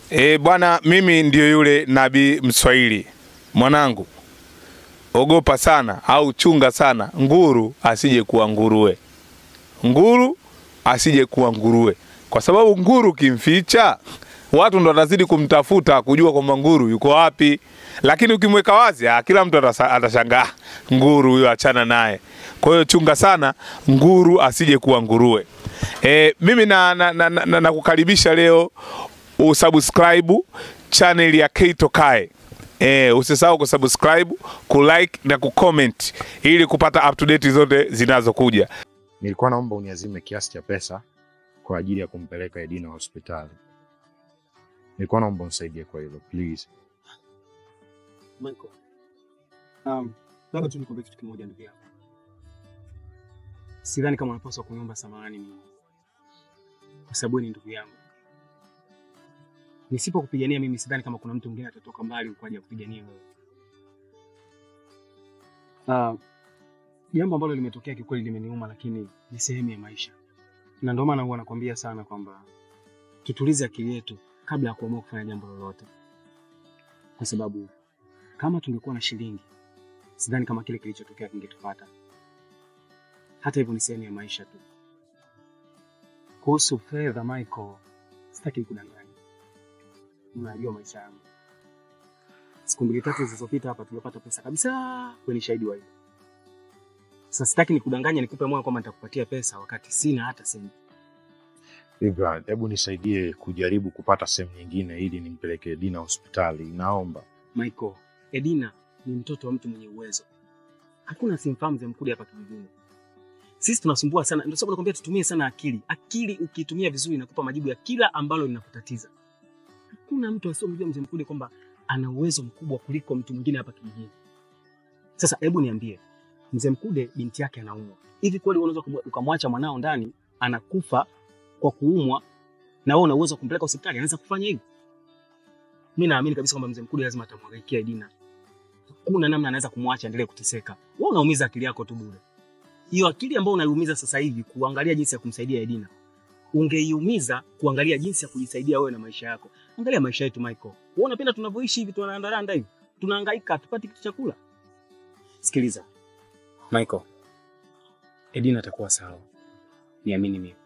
E, bwana, mimi ndio yule nabii Mswahili. Mwanangu, ogopa sana au chunga sana nguru asije kuwa nguruwe, nguru asije kuwa nguruwe, kwa sababu nguru kimficha watu ndo watazidi kumtafuta kujua kwamba nguru yuko wapi, lakini ukimweka wazi, ah, kila mtu atasa- atashangaa nguru huyo, achana naye. Kwa hiyo chunga sana nguru asije kuwa nguruwe. E, mimi na, na, na, na, na, nakukaribisha leo usubscribe channel ya Keito Kae. E, usisahau kusubscribe, kulike na kucomment ili kupata up to date zote zinazokuja. Nilikuwa naomba uniazime kiasi cha pesa kwa ajili ya kumpeleka Edina hospitali. Nilikuwa naomba unisaidie kwa hilo please. Michael. Um, labda tu nikwambie kitu kimoja ndugu yangu. Sidhani kama unapaswa kuniomba samahani mimi. Kwa sababu wewe ni ndugu yangu. Nisipokupigania mimi sidhani kama kuna mtu mwingine atatoka mbali kwa ajili ya kupigania wewe. Uh, jambo ambalo limetokea kikweli limeniuma lakini ni sehemu ya maisha. Na ndio maana huwa nakwambia sana kwamba tutulize akili yetu kabla ya kuamua kufanya jambo lolote. Kwa sababu kama tungekuwa na shilingi, sidhani kama kile kilichotokea kingetupata. Hata hivyo ni sehemu ya maisha tu. Kuhusu fedha, Michael, sitaki kudanganya. Unajua maisha yangu. Siku mbili tatu zilizopita hapa tulipata pesa kabisa, wewe ni shahidi wa hilo. Sasa sitaki nikudanganya nikupe moyo kwamba nitakupatia pesa wakati sina hata senti. Ibra, hebu nisaidie kujaribu kupata sehemu nyingine ili nimpeleke Edina hospitali. Naomba. Michael, Edina ni mtoto wa mtu mwenye uwezo. Hakuna simfahamu mzee Mkude hapa kijijini. Sisi tunasumbua sana, ndio sababu nakwambia tutumie sana akili. Akili ukiitumia vizuri inakupa majibu ya kila ambalo linakutatiza. Hakuna mtu asiyemjua mzee Mkude kwamba ana uwezo mkubwa kuliko mtu mwingine hapa kijijini. Sasa hebu niambie, mzee Mkude binti yake anaumwa. Hivi kweli unaweza kumwa- ukamwacha mwanao ndani anakufa kwa kuumwa na wewe una uwezo wa kumpeleka hospitali? Anaweza kufanya hivyo? Mimi naamini kabisa kwamba mzee Mkude lazima atamwangaikia Edina. Hakuna namna anaweza kumwacha endelee kuteseka. Wewe unaumiza akili yako tu bure. Hiyo akili ambayo unaiumiza sasa hivi kuangalia jinsi ya kumsaidia Edina, ungeiumiza kuangalia jinsi ya kujisaidia wewe na maisha yako. Angalia maisha yetu Michael. Wewe unapenda tunavyoishi hivi, tunaandaranda hivi, tunahangaika, hatupati kitu cha kula. Sikiliza Michael, Edina atakuwa sawa, niamini mimi.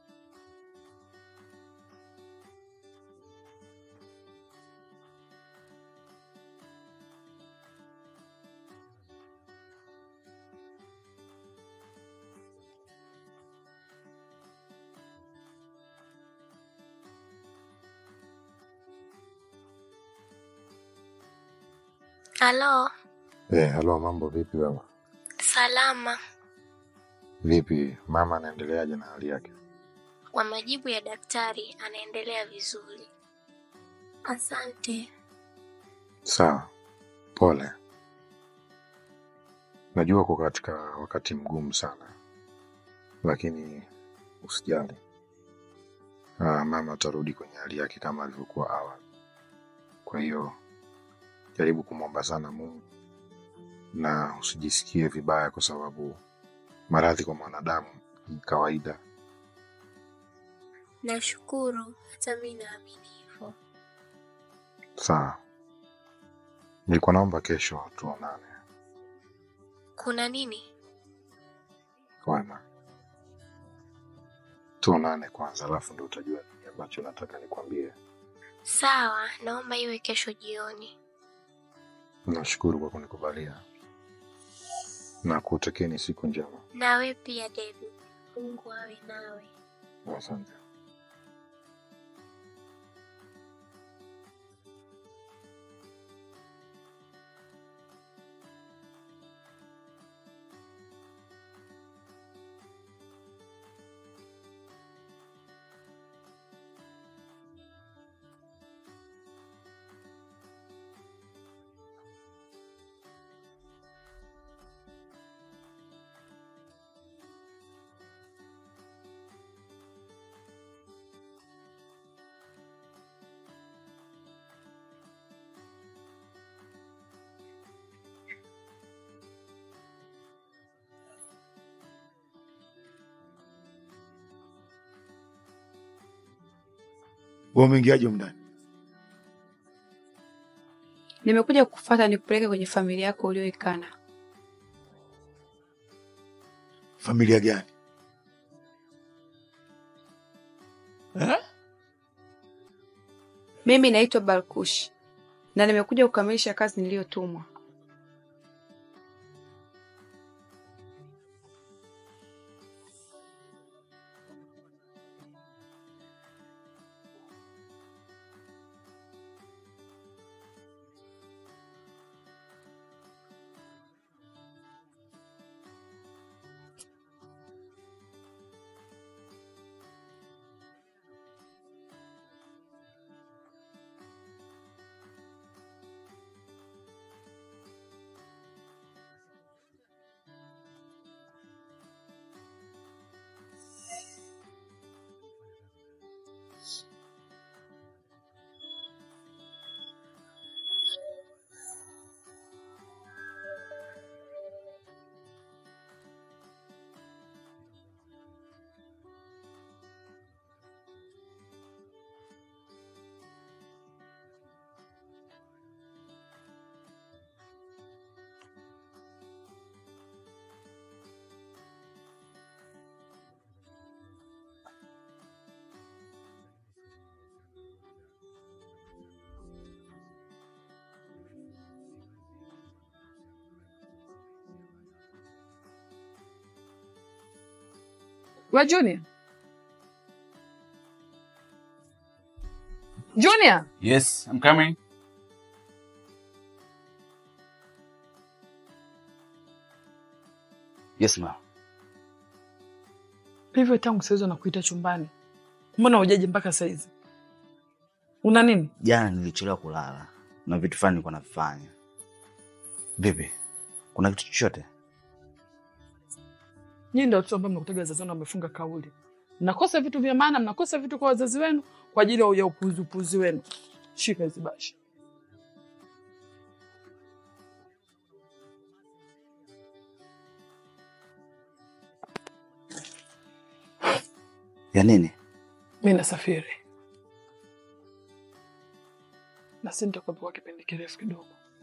Halo, Eh, halo, mambo vipi baba? salama. Vipi mama anaendeleaje na hali yake? Kwa majibu ya daktari, anaendelea vizuri. Asante. Sawa, pole. Najua uko katika wakati mgumu sana, lakini usijali. Ah, mama atarudi kwenye hali yake kama alivyokuwa awali. Kwa hiyo jaribu kumwomba sana Mungu na usijisikie vibaya, kwa sababu maradhi kwa mwanadamu ni kawaida. Nashukuru, hata mi naamini hivyo. Sawa, nilikuwa naomba kesho tuonane. Kuna nini? Wema, tuonane kwanza, alafu ndo utajua nini ambacho nataka nikwambie. Sawa, naomba iwe kesho jioni. Nashukuru kwa kunikubalia na kutekeni siku njema. Nawe pia David, Mungu awe nawe. Asante. Wewe umeingiaje humu ndani? Nimekuja kukufuata nikupeleke kwenye familia yako ulioikana. Familia gani? Eh? Mimi naitwa Balkush na nimekuja kukamilisha kazi niliyotumwa. We Junior. Junior. Yes, I'm coming. Yes, ma. Hivyo tangu saizi nakuita chumbani, mbona hujaje mpaka saizi? Una nini? Jana nilichelewa kulala na vitu fulani nilikuwa navifanya. Vipi, kuna kitu chochote? Nyinyi ndio watoto ambao mnakutaga wazazi wenu wamefunga kauli, mnakosa vitu vya maana, mnakosa vitu kwa wazazi wenu kwa ajili ya upuzi upuzi wenu. Shika hizi bashi. Ya nini? Mi nasafiri na si nitakuwepo kwa kipindi kirefu kidogo,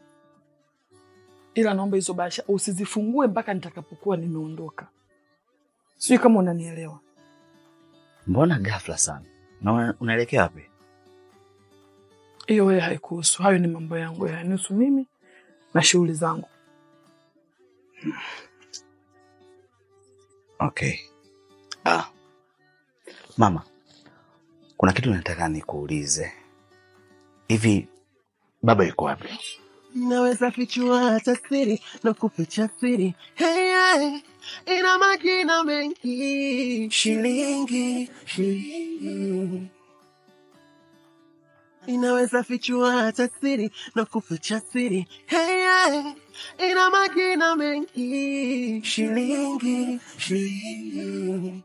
ila naomba hizo bahasha usizifungue mpaka nitakapokuwa nimeondoka. Sijui kama unanielewa. Mbona ghafla sana? Na una- unaelekea wapi? Hiyo wewe haikuhusu, hayo ni mambo yangu, yanihusu mimi na shughuli zangu. Okay. Ah. Mama, kuna kitu nataka nikuulize. Hivi baba yuko wapi? Naweza fichua hata siri na kuficha siri. Hey, hey, ina majina mengi. Shilingi, shilingi. Inaweza fichua hata siri na kuficha siri. Hey, hey, ina majina mengi. Shilingi, shilingi.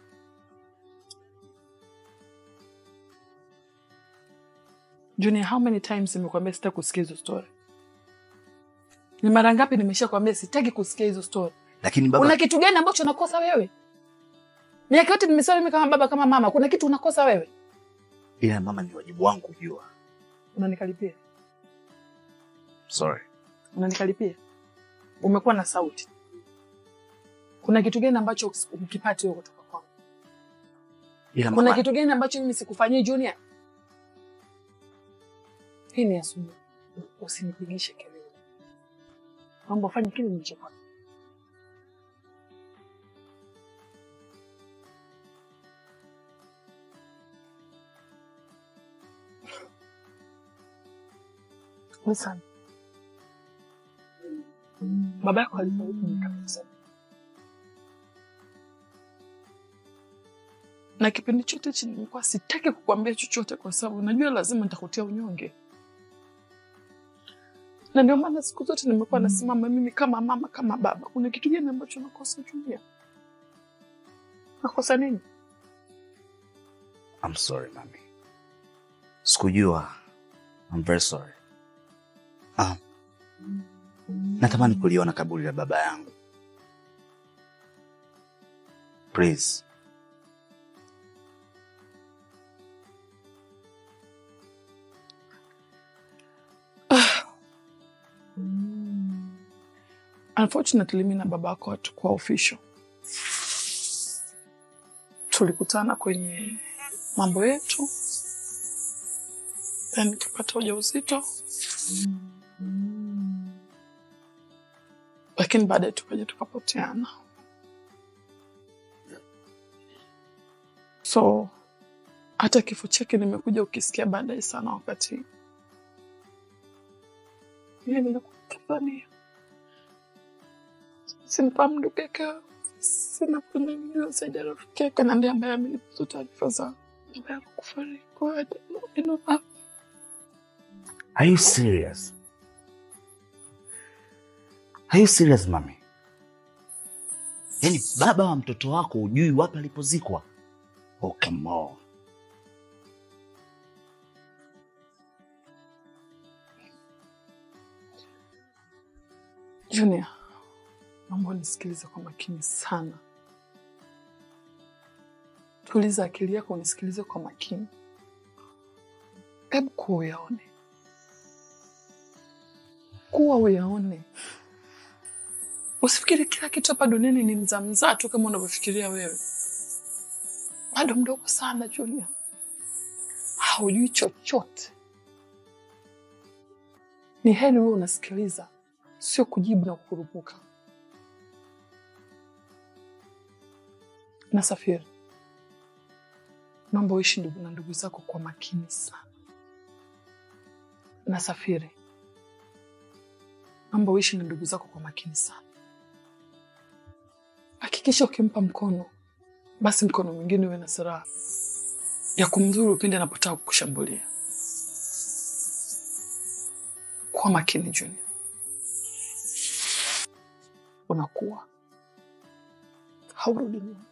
Junior, how many times nimekuambia sitaki kusikia hizo story? Ni mara ngapi nimeshakwambia sitaki kusikia hizo story? Lakini baba Kuna kitu gani ambacho unakosa wewe? Miaka yote nimesema mimi kama baba kama mama, kuna kitu unakosa wewe? ila mama, ni wajibu wangu kujua. Unanikaripia, Sorry. unanikaripia. Umekuwa na sauti. Kuna kitu gani ambacho ukipati wewe kutoka kwangu? Ila Kuna mama, kitu gani ambacho mimi sikufanyii Junior? Hii ni asubuhi, usinipigishe kelele. Mambo fanye kile nilichokwambia. Listen. Baba yako alifariki miaka mingi na kipindi chote hichi nilikuwa sitaki kukwambia chochote, kwa sababu najua lazima nitakutia unyonge, na ndio maana siku zote nimekuwa nasimama mimi kama mama, kama baba. Kuna kitu gani ambacho nakosa Julia? Nakosa nini? I'm sorry mami. Sikujua. I'm very sorry. Ah. Natamani kuliona kaburi la baba yangu. Please. Unfortunately, mi na baba yako hatukuwa official. Tulikutana kwenye mambo yetu, then nikapata ujauzito, lakini baadaye tukaja tukapoteana. So hata kifo chake nimekuja ukisikia baadaye sana, wakati mimi nilikuwa Tanzania simfahamu ndugu yake, sina kunajua zaidi ya rafiki yake, na ndiye ambaye amenipa taarifa za baba yako kufariki. Kwa hiyo I don't know- I don't know. Are you serious? Are you serious mami? Yaani baba wa mtoto wako hujui wapi alipozikwa? Oh, come on. Junior, naomba unisikilize kwa makini sana. Tuliza akili yako, unisikilize kwa makini. Hebu kuwa uyaone, kuwa uyaone. Usifikiri kila kitu hapa duniani ni mzaa mzaa tu kama unavyofikiria wewe. Bado mdogo sana Junior, haujui chochote. Ni heri wewe unasikiliza, sio kujibu na kukurupuka. Nasafiri, naomba uishi ndugu na ndugu zako kwa makini sana. Nasafiri, naomba uishi na ndugu zako kwa makini sana. Hakikisha ukimpa mkono, basi mkono mwingine uwe na silaha ya kumdhuru pindi anapotaka kukushambulia. Kuwa makini Junior, unakuwa haurudi nyuma.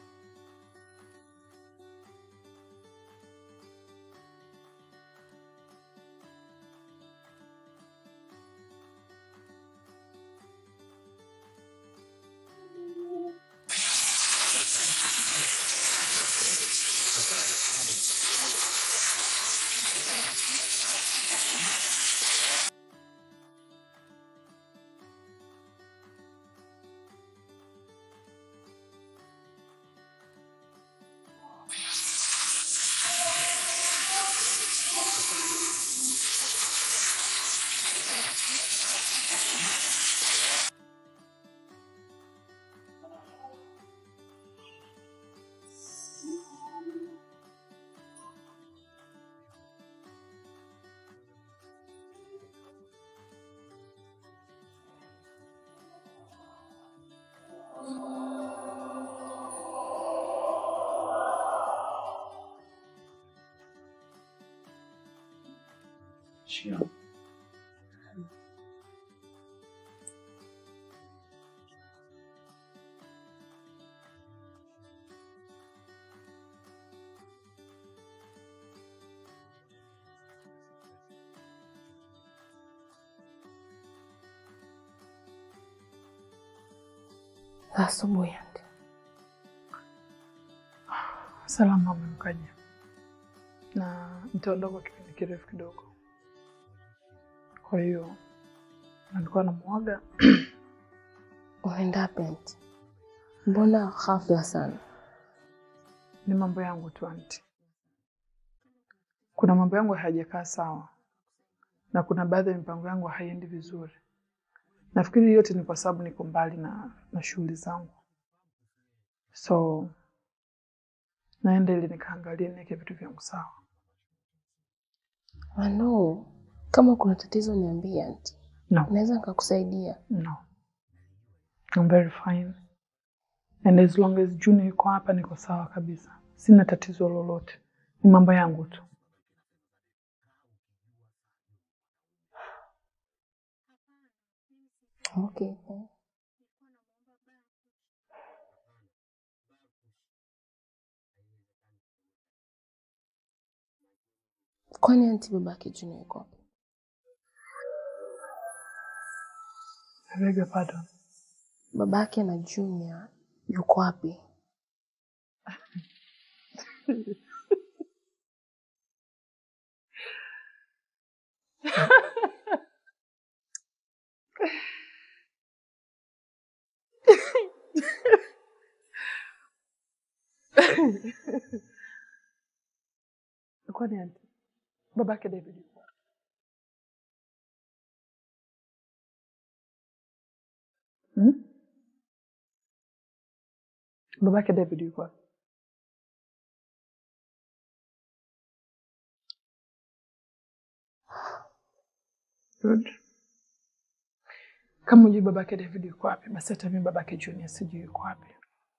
Sure. Asubuhi ante. Salama amemkaja na nitaondoka kipindi kirefu kidogo, kwa hiyo nilikuwa namwaga. Unaenda wapi anti? Mbona ghafla sana? Ni mambo yangu tu anti, kuna mambo yangu hayajakaa sawa na kuna baadhi ya mipango yangu haiendi vizuri. Nafikiri yote ni kwa sababu niko mbali na, na shughuli zangu, so naenda ili nikaangalie niweke vitu vyangu sawa. Ano, kama kuna tatizo niambie anti. No. Naweza nikakusaidia. No. I'm very fine. And as long as Junior yuko hapa niko sawa kabisa. Sina tatizo lolote. Ni mambo yangu tu. Okay. Kwani anti babake Junior yuko wapi? I beg your pardon. Babake na Junior yuko wapi? Kwani anti babake David yuko wapi? Hmm? Babake David yuko wapi? Good. Kama hujui babake David yuko wapi, basi hata mimi babake Junior sijui yuko wapi.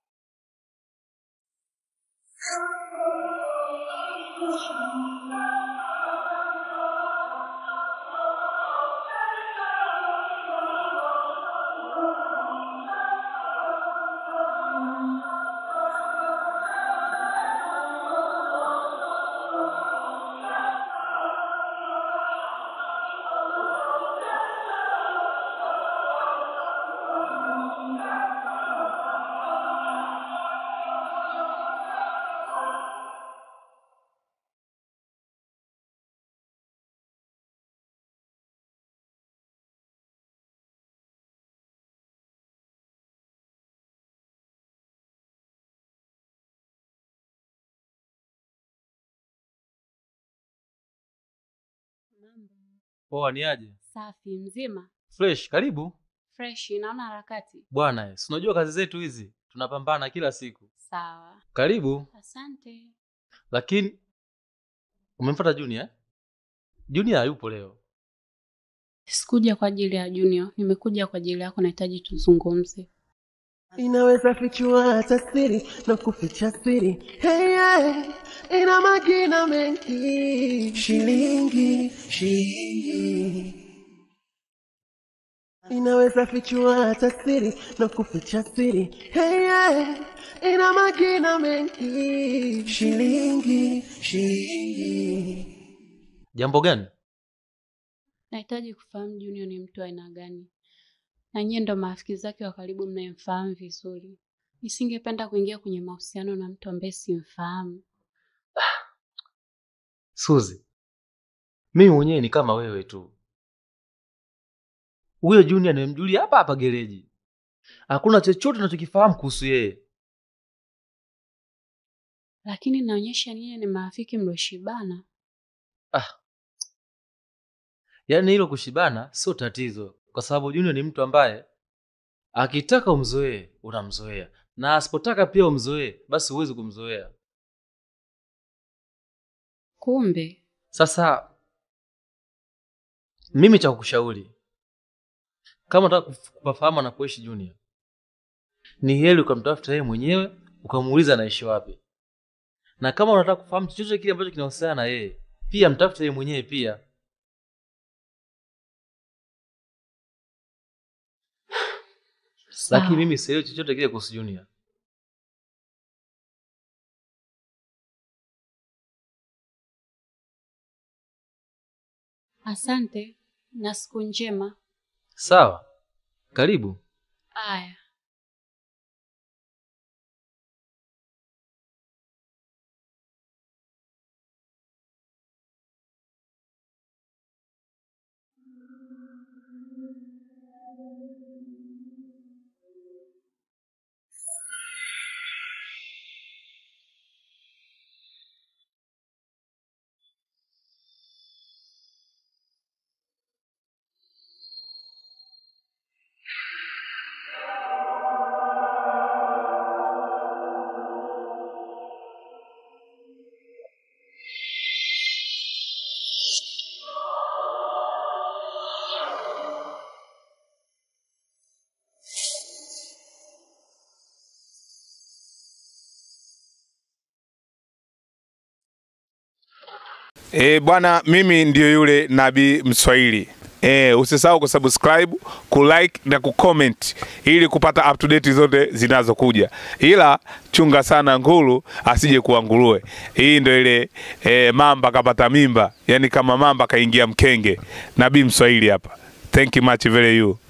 Poa, ni aje? Safi mzima, Fresh, karibu fresh. Naona harakati. bwana. Si unajua kazi zetu hizi tunapambana kila siku. Sawa, Karibu. asante. Lakini umemfuata Junior? eh? Junior hayupo leo. Sikuja kwa ajili ya Junior, nimekuja kwa ajili yako. Nahitaji tuzungumze. inaweza fichua hata siri na kuficha siri hey, yeah. ina magina mengi shilingi shilingi inaweza fichua hata siri na kuficha siri hey, yeah. ina magina mengi shilingi shilingi Jambo gani? Nahitaji kufahamu Junior ni mtu wa aina gani, na nyie ndo marafiki zake wa karibu mnayemfahamu vizuri. Nisingependa kuingia kwenye mahusiano na mtu ambaye simfahamu. Suzi, mimi mwenyewe ni kama wewe tu. Huyo Junior nimemjulia hapa hapa gereji, hakuna chochote nachokifahamu kuhusu yeye. Lakini naonyesha nyie ni marafiki mlioshibana. Yaani hilo kushibana sio tatizo, kwa sababu Junior ni mtu ambaye akitaka umzoee unamzoea, na asipotaka pia umzoee, basi huwezi kumzoea. Kumbe Sasa mimi cha kukushauri, kama unataka kuf- kupafahamu anapoishi Junior, ni heri ukamtafuta yeye mwenyewe ukamuuliza anaishi wapi, na kama unataka kufahamu chochote kile ambacho kinahusiana na yeye, pia mtafute yeye mwenyewe pia. Sawa. Lakini mimi sielewi chochote kile kuhusu Junior. asante na siku njema. Sawa, karibu. Aya. E, bwana mimi ndio yule nabii Mswahili. E, usisahau kusubscribe, kulike na kucomment ili kupata up to date zote zinazokuja, ila chunga sana nguru asije kuwa nguruwe. Hii ndio ile e, mamba kapata mimba, yani kama mamba kaingia mkenge. Nabii Mswahili hapa. Thank you much very you.